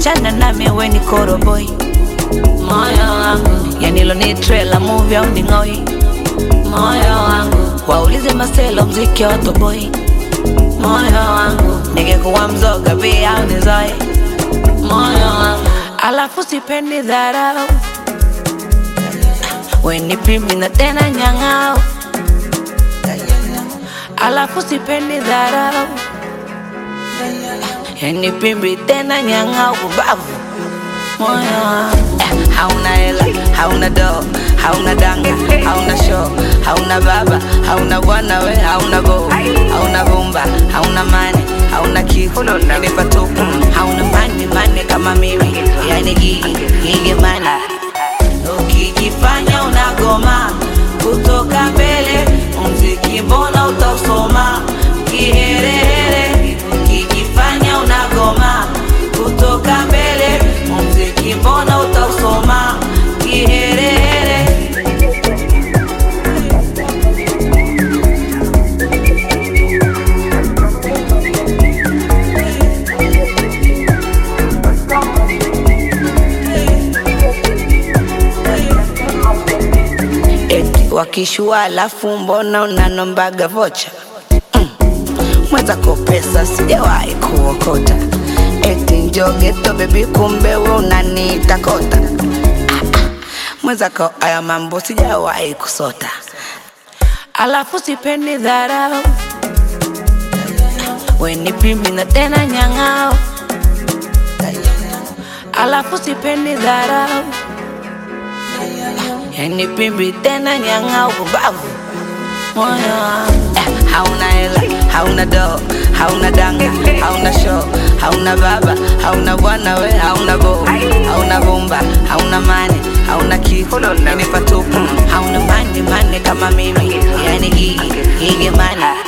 achana nami we ni koroboi moyo wangu yanilo ni trailer movie au ni ng'oi moyo wangu waulize maselo mziki wa toboi moyo wangu ningekuwa mzoga pia au nizoe moyo wangu alafu sipendi dharau weni pimbi na tena nyang'ao alafu sipendi dharau yani pimbi tena nyang'ao kubavu moyo wangu Eh, hauna hela hauna doo hauna danga hauna show hauna baba hauna bwana we hauna go hauna vumba hauna mane hauna kifu ni patupu hauna mane mane kama mimi yani gigi gigi mane ukijifanya unagoma kutoka mbele mziki mbona utausoma kiherehere ukijifanya unagoma kutoka mbele mziki mbona utausoma kiherehere eti wakishua alafu mbona unanombaga vocha mm. mwenzako pesa sijawahi kuokota eti njogeto bebi kumbe we unaniita kota Ah, ah. mwenzako aya mambo sijawahi kusota alafu sipendi dharau weni pimbi na tena nyang'ao alafu sipendi dharau yani pimbi tena nyang'au kubavu moyo wangu eh, hauna hela hauna doo hauna danga hauna show hauna baba hauna bwana we hauna bo hauna vumba hauna mane hauna kifu ni patupu hauna mane mane kama mimi yani gigi gigi mane